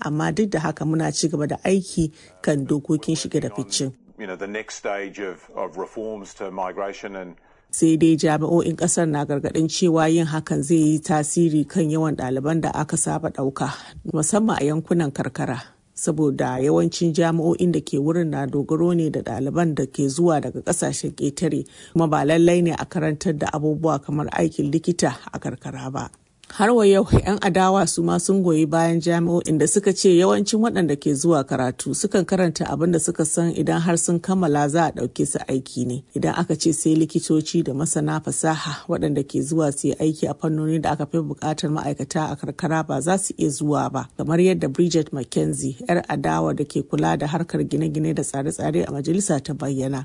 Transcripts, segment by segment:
amma duk da haka muna ci gaba da aiki kan dokokin shige da ficin. You know, the next stage of, of reforms to migration and sai dai jami'o'in kasar na gargadin cewa yin hakan zai yi tasiri kan yawan ɗaliban da aka saba ɗauka musamman a yankunan karkara saboda yawancin jami'o'in da ke wurin na dogaro ne da ɗaliban da ke zuwa daga ƙasashen ƙetare kuma ba lallai ne a karantar da abubuwa kamar aikin likita a karkara ba. har wa yau 'yan adawa su ma sun goyi bayan jami'o'in da suka ce yawancin waɗanda ke zuwa karatu sukan karanta abin da suka san idan har sun kammala za a ɗauke su aiki ne idan aka ce sai likitoci da masana fasaha waɗanda ke zuwa su yi aiki a fannoni da aka fi buƙatar ma'aikata a karkara ba za su iya zuwa ba kamar yadda bridget mckenzie 'yar adawa da ke kula da harkar gine-gine da tsare-tsare a majalisa ta bayyana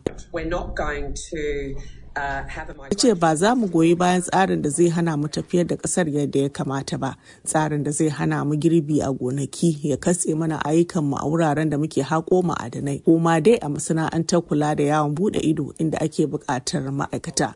ya ce ba za mu goyi bayan tsarin da zai hana mu tafiyar da kasar yadda ya kamata ba tsarin da zai hana mu girbi a gonaki ya katse mana ayyukanmu a wuraren da muke haƙo ma'adanai ko ma dai a masana'antar kula da yawon bude ido inda ake buƙatar ma'aikata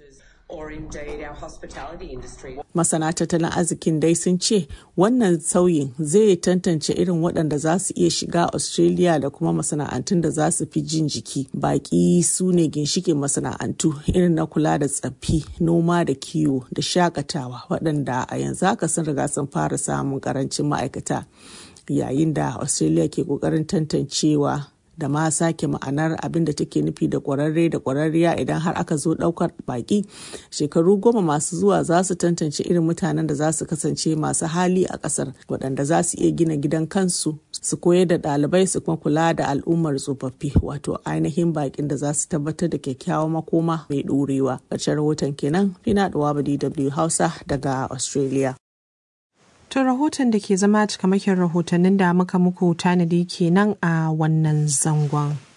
Masana tattalin arzikin dai sun ce wannan sauyin zai tantance irin waɗanda za su iya shiga Australia da kuma masana'antun da za su fi jin jiki. Baƙi su ne ginshikin masana'antu irin na kula da tsaffi, noma da kiwo da shakatawa waɗanda a yanzu haka sun riga sun fara samun ƙarancin ma'aikata. Yayin da Australia ke ƙoƙarin tantancewa da ma sake ma'anar abin da take nufi da kwararre da kwararriya idan har aka zo daukar baki shekaru goma masu zuwa za su tantance irin mutanen da za su kasance masu hali a kasar waɗanda za su iya gina gidan kansu su koyar da ɗalibai su kuma kula da al'ummar tsofaffi wato ainihin bakin da za su tabbatar da kyakkyawan makoma mai ɗorewa ƙarshen rahoton kenan fina da dw hausa daga australia To rahoton da ke zama cikamakin rahotannin da muka muku tanadi kenan a wannan zangon.